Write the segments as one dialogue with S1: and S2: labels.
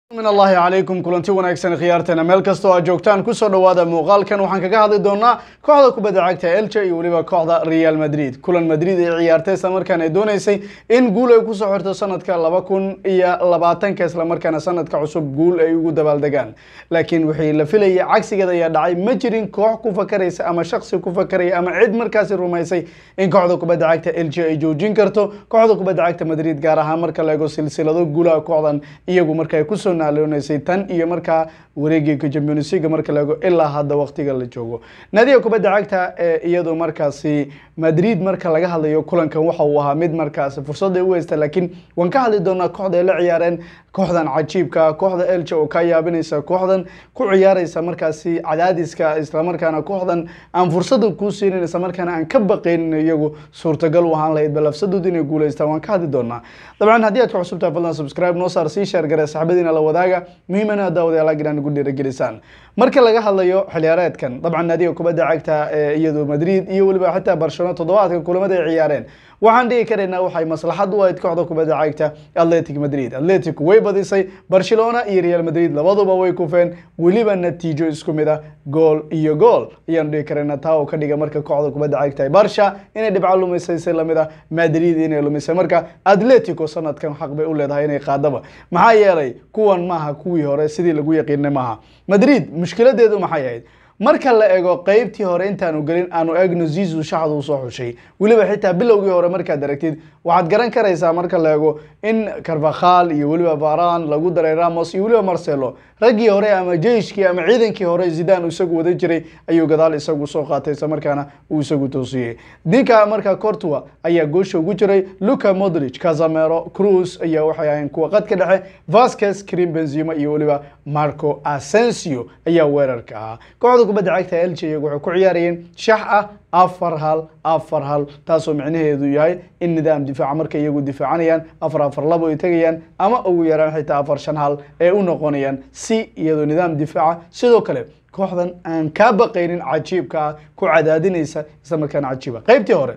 S1: min allahi calaykum kulanti wanaagsan khiyaarteena meel kastoo aad joogtaan kusoo dhowaada muuqaalkan waxaan kaga hadli doonaa kooxda kubadda cagta elche iyo weliba kooxda real madrid kulan madrid ay ciyaartay islamarkaana ay dooneysay in guul ay kusoo xirto sanadka laba kun iyo labaatanka islamarkaana sanadka cusub guul ay ugu dabaaldegaan laakiin wixii la filayay cagsigeeda ayaa dhacay ma jirin koox ku fakaraysa ama shaksi ku fakaraya ama cid markaasi rumaysay in kooxda kubadda cagta elche ay joojin karto kooxda kubadda cagta madrid gaar ahaan marka la eego silsilado guulaha kooxdan iyagu marka ay kusoo naalonaysay tan iyo markaa wareegii champions league marka la eego ilaa hadda waqtiga la joogo naadiga kubadda cagta ee iyadu markaasi madrid marka laga hadlayo kulankan waxa uu ahaa mid markaasi fursadday u haysta laakiin waan ka hadli doonaa kooxda ay la ciyaareen kooxdan cajiibka kooxda elche oo ka yaabinaysa kooxdan ku ciyaaraysa markaasi cadaadiska islamarkaana kooxdan aan fursada kuu siinin islamarkaana aan ka baqaynin iyagu suurtagal u ahaan lahayd balafsadood inay guuleystaan waan ka hadli doonaa dabcan haddii aad ku cusubtahay fadlan subscribe noo saar sii sheer gare saxbadiina la wadaaga muhiimana daawadayaal agiraan ugu dhiiragelisaan marka laga hadlayo xiliyaareedkan dabcan naadiga kubadda cagta ee iyadu madrid iyo weliba xitaa barcelona toddobaadka kulamada ay ciyaareen waxaan dhigi karaynaa waxay maslaxad u ahayd kooxda kubadda cagta atletic madrid atletic way badisay barcelona iyo real madrid labaduba way kufeen weliba natiijo isku mid ah gool iyo gool ayaanu dhigi karaynaa taa oo ka dhiga marka kooxda kubadda cagta barsha inay dhibco lumisay si lamid ah madrid inay lumisay marka atletico sanadkan xaq bay u leedahay inay qaadaba maxaa yeelay kuwan maaha kuwii hore sidii lagu yaqiinay maaha madrid mushkiladeedu maxay ahayd marka la ego qeybtii hore intaanu gelin aanu egno zizu shaxdu usoo xushay weliba xitaa bilowgii hore markaad aragtid waxaad garan karaysaa marka la ego in carvakhal iyo weliba varan lagu daray ramos iyo weliba marcelo raggii hore ama jeiskii ama ciidankii hore zidan isagu wada jiray ayuu gadaal isagu soo qaatay isla markaana uu isagu toosiyey ninka markaa cortua ayaa goosha ugu jiray luca modric casamero cruz ayaa waxay ahayn kuwa qad ka dhexe vasquez krim benzima iyo weliba marco asensio ayaa weerarka ahaa kooxda kubadda cagta elche iyagu waxay ku ciyaarayeen shax ah afar hal afar hal taasoo micnaheedu yahay in nidaam difaaca markay iyagu difaacanayaan afar afar labo ay tegayaan ama ugu yaraan xitaa afar shan hal ee u noqonayaan si iyadoo nidaam difaaca sidoo kale kooxdan aan kaa baqaynin cajiibka ah ku cadaadinaysa isla markaana cajiiba qeybtii hore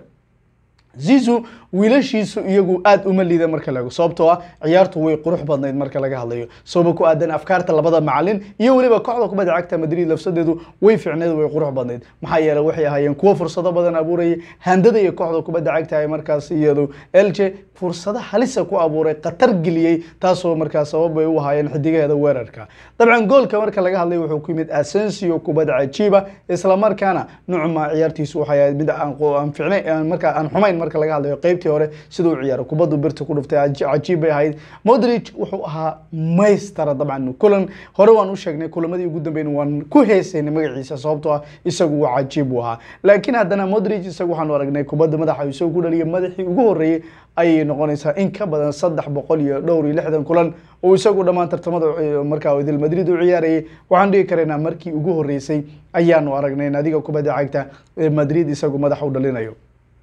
S1: zizu wiilashiisu iyagu aada uma liida marka laego sababtoo ah ciyaartu way qurux badnayd marka laga hadlayo sababa ku aadan afkaarta labada macalin iyo weliba kooxda kubadda cagta madrid lafsadeedu way fiicneed way qurux badnayd maxaa yeeley waxay ahaayeen kuwo fursado badan abuurayay handada iyo kooxda kubadda cagta ay markaas iyadu elche fursado halisa ku abuuray khatar geliyey taasoo markaas sabab bay u ahaayeen xidigaheeda weerarka dabcan goolka marka laga hadlay wuxuu ku yimid asensio kubadda cajiiba islamarkaana nucma ciyaartiisu waxay ahayd mid aan ficnayn marka aan xumayn marka laga hadlayo qeybtii hore sida u ciyaaro kubaddu birta ku dhuftay cajiib bay ahayd modric wuxuu ahaa maystara dabcan kulan hore waan u sheegnay kulamadii ugu dambeyn waan ku heesaynay magaciisa sababtoo ah isagu waa cajiib u ahaa laakiin haddana modric isagu waxaanu aragnay kubadda madaxa isagu ku dhaliyay madaxii ugu horreeyey ayay noqonaysaa in ka badan saddex boqol iyo dhowr iyo lixdan kulan oo isagu dhammaan tartamada markaa idil madrid u ciyaarayay waxaan dhigi karaynaa markii ugu horreysay ayaanu aragnay naadiga kubadda cagta madrid isagu madaxa u dhalinayo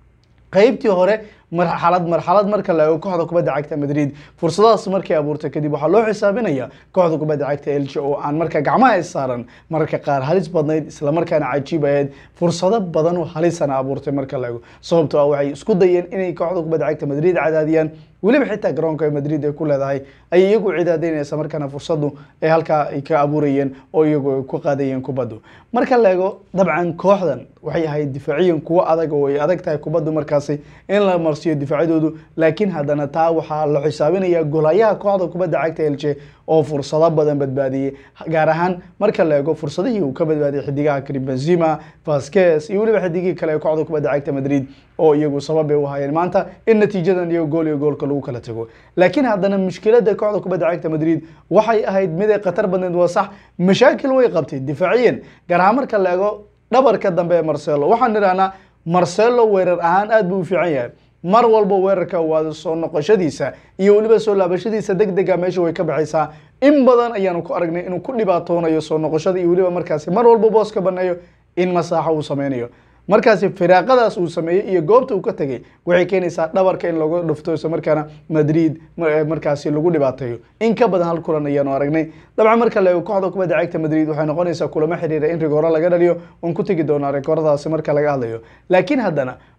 S1: qeybtii hore marxalad marxalad marka la eego kooxda kubadda cagta madrid fursadahaas markay abuurtay kadib waxaa loo xisaabinaya kooxda kubadda cagta elche oo aan marka gacmaha is saaran mararka qaar halis badnayd islamarkaana cajiib ahayd fursado badan oo halisana abuurtay marka la eego sababtoo ah waxay isku dayeen inay kooxda kubadda cagta madrid cadaadiyaan weliba xitaa garoonka ay madrid ay ku leedahay ayay iyagu cidaadaynaysa markaana fursadu ay halkaa ay ka abuurayeen oo iyagu ay ku qaadayeen kubaddu marka la eego dabcan kooxdan waxay ahayd difaaciyan kuwo adag oo ay adag tahay kubaddu markaasi in la marsiyo difaacadoodu laakiin haddana taa waxaa la xisaabinaya golayaha kooxda kubadda cagta elche oo fursado badan badbaadiyey gaar ahaan marka la eego fursadihii uu ka badbaadiyay xidigaha krim benzima vasquez iyo weliba xidigihii kale ee kooxda kubadda cagta madrid oo iyagu sababay u hayeen maanta in natiijadan iyo gool iyo goolka lagu kala tago laakiin haddana mushkilada kooxda kubadda cagta madrid waxay ahayd mid ay khatar badneed waa sax mashaakil way qabtay difaaciyan gaar ahaan marka la eego dhabarka dambe ee marcelo waxaan idhahnaa marcelo weerar ahaan aada buu u fiican yahay mar walba weerarka waada soo noqoshadiisa iyo weliba soo laabashadiisa deg dega meesha way ka baxaysaa in badan ayaanu ku aragnay inuu ku dhibaatoonayo soo noqoshada iyo weliba markaasi mar walba boos ka baneeyo in masaaxo uu sameynayo markaasi firaaqadaas uu sameeyey iyo goobta uu ka tegay waxay keenaysaa dhabarka in lagu dhufto isla markaana madrid markaasi lagu dhibaateeyo in ka badan hal kulan ayaanu aragnay dabcan marka la eego kooxda kubadda cagta madrid waxay noqonaysaa kulamo xiriira in rigooro laga dhaliyo waan ku tegi doonaa rikooradaasi marka laga hadlayo laakiin haddana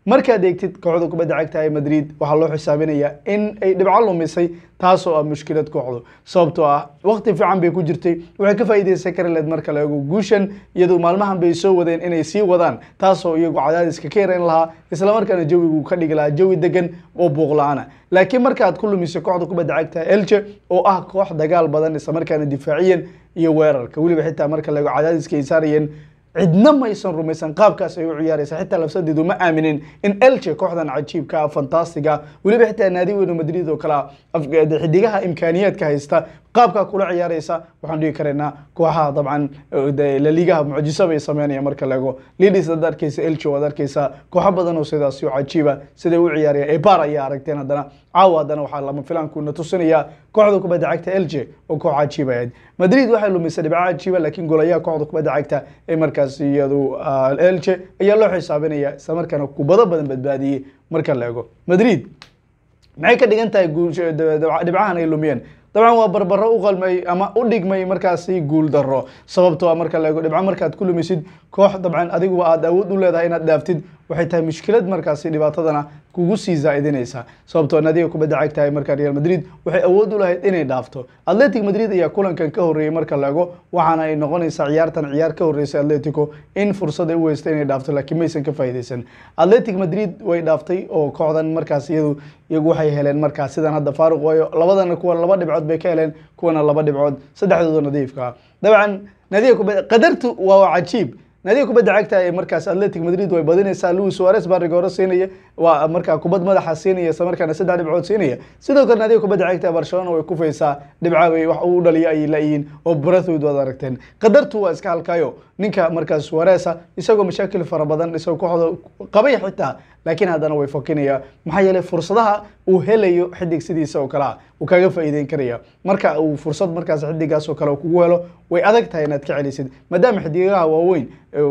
S1: markaad eegtid kooxda kubadda cagta ee madrid waxaa loo xisaabinayaa in ay dhibco lumisay taasoo ah mushkilad kooxdu sababtoo ah waqti fiican bay ku jirtay waxay ka faa'iideysan kari lahayd marka la eego guushan iyadoo maalmahan bay soo wadeen inay sii wadaan taasoo iyagu cadaadiska ka yareyn lahaa islamarkaana jawigu ka dhigi lahaa jawi degan oo buuq la-aana laakiin markaad ku lumiso kooxda kubadda cagta elche oo ah koox dagaal badan islamarkaana difaaciyan iyo weerarka weliba xitaa marka la eego cadaadiska ay saarayeen cidna maysan rumaysan qaabkaas ay u ciyaaraysa xitaa lafsadeedu ma aaminin in elche kooxdan cajiibka ah fantastiga weliba xitaa naadi weyno madrid oo kale xidigaha imkaaniyaadka haysta qaabkaa kula ciyaaraysa waxaan dhigi karaynaa kooxaha dabcan laligaha mucjiso bay sameynaya marka laego lidis ad arkeysa elche waad arkeysa kooxo badan oo sidaasi oo cajiiba siday u ciyaaraya ebar ayaa aragteen haddana caawa haddana waxaa lama filaankuuna tusinaya kooxda kubadda cagta elche oo koox cajiiba ahayd madrid waxay lumisay dhibco cajiiba laakiin golayaha kooxda kubadda cagta ee markaas iyadu elche ayaa loo xisaabinaya isla markaana kubado badan badbaadiyey marka la ego madrid maxay ka dhigan tahay dhibcahan ay lumiyeen dabcan waa barbaro u qalmay ama u dhigmay markaasi guul daro sababtoo a marka la eego dhibco markaad ku lumisid koox dabcan adiguba aad awood u leedahay inaad dhaaftid waxay tahay mushkilad markaasi dhibaatadana kugu sii zaa'idinaysa sababtoo nadiga kubadda cagtahay marka real madrid waxay awood u lahayd inay dhaafto atletic madrid ayaa kulankan ka horreeyey marka la ego waxaana ay noqonaysaa ciyaartan ciyaar ka horreysay atletico in fursad ay u heysta inay dhaafto laakiin maysan ka faa'iideysan atletic madrid way dhaaftay oo kooxdan markaas iyadu iyagu waxay heleen markaas sidan hadda faaruq waayo labadana kuwa laba dhibcood bay ka heleen kuwana laba dhibcood saddexdooda nadiifka dabcan nadiga kubadda qadartu waa cajiib naadiga kubadda cagta ee markaas atletic madrid way badinaysaa louis suarez baa rigooro siinaya waa markaa kubad madaxa siinaya isla markaana saddex dhibcood siinaya sidoo kale naadiga kubadda cagta ee barcelona way kufaysaa dhibca bay wax uu dhaliyo ayay la-yihiin oo brathwood waad aragteen qadartu waa iska halkayo ninka markaas suareza isagoo mashaakil fara badan isagoo kooxda qabay xitaa laakiin haddana way fokinaya maxaa yeelay fursadaha uu helayo xidig sidiisa oo kale ah uu kaga faa'iideyn karaya marka uu fursad markaas xidigaas oo kale kugu helo way adag tahay inaad ka celisid maadaama xidigaha waaweyn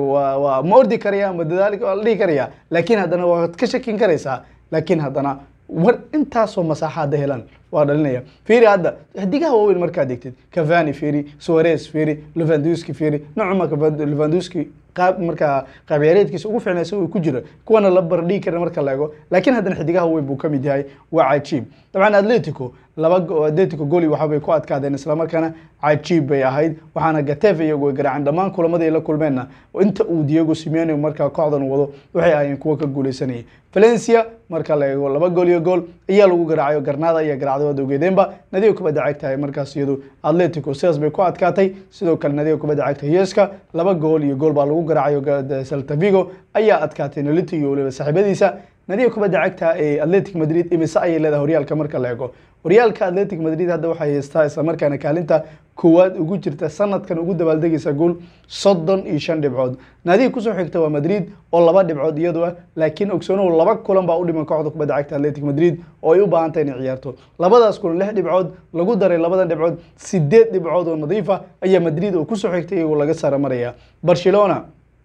S1: waa ma ordi karaya ma dadaali waa la dhihi karaya laakiin haddana waad ka shakin karaysaa laakiin haddana war intaasoo masaaxa hadda helaan waa dhalinaya fiiri hadda xidigaha waaweyn markaad degtid cavani fiiri suarez fiiri levanduski fiiri nocuma levanduski qaab markaa qaab ciyaareedkiisa ugu fiicnaa isagoo ku jira kuwana la bardhigi karin marka la ego laakiin haddana xidigaha weyn buu kamid yahay waa cajiib dabcan atletico laba atletico goli waxabay ku adkaadeen islamarkaana cajiib bay ahayd waxaana gatef iyagu ay garaaceen dhammaan kulamadii ay la kulmeenna inta uu diego simeone markaa kooxdan wado waxay ahayeen kuwo ka guuleysanayay valencia marka la eego laba gool iyo gool ayaa lagu garaacayo garnaada ayaa garaacday waad ogeedeenba nadiga kubadda cagta markaas iyadu atletico sidaas bay ku adkaatay sidoo kale nadiga kubadda cagta yeska laba gool iyo gool baa lagu garaacayo celta vigo ayaa adkaatay nolito iyo waliba saaxiibadiisa nadiga kubadda cagta ee atletic madrid imise ayay leedahay horyaalka marka la eego horyaalka atletic madrid hadda waxay haystaa islamarkaana kaalinta koowaad ugu jirta sanadkan ugu dabaaldegaysa guul soddon iyo shan dhibcood naadiga kusoo xigta waa madrid oo laba dhibcood iyadu ah laakiin ogsoonow laba kulan baa u dhiman kooxda kubadda cagta atletic madrid oo ay u baahan tahay inay ciyaarto labadaas kulan lix dhibcood lagu daray labadan dhibcood sideed dhibcood oo nadiifa ayaa madrid oo kusoo xigtay iyagoo laga sara maraya barcelona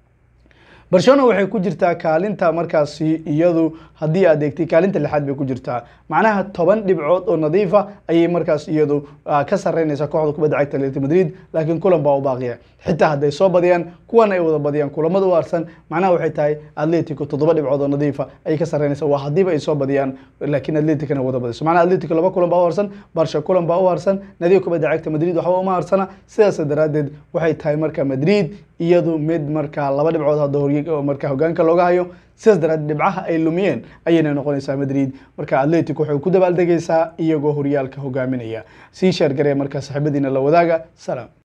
S1: barcelona waxay ku jirtaa kaalinta markaasi iyadu haddii aad eegtay kaalinta lixaad bay ku jirtaa macnaha toban dhibcood oo nadiifa ayay markaas iyadu ka sareynaysaa kooxda kubadda cagta atleti madrid laakiin kulan baa u baaqiya xitaa hadday soo badiyaan kuwan ay wada badiyaan kulamada u harsan macnaha waxay tahay atletico toddoba dhibcood oo nadiifa ayay ka sareynaysaa waa haddiiba ay soo badiyaan laakiin atleticana wada badiso macnaha atletico laba kulan baa u harsan barsha kulan baa u harsan nadiga kubadda cagta madrid waxba uma harsana sidaas daraaddeed waxay tahay marka madrid iyadu mid markaa laba dhibcood hadda hor marka hogaanka looga hayo sidaas daraaddeed dhibcaha ay lumiyeen ayayna noqonaysaa madrid marka atletic waxay ku dabaaldegaysaa iyagoo horyaalka hogaaminaya sii sheergaree markaa saaxiibadiina la wadaaga salaam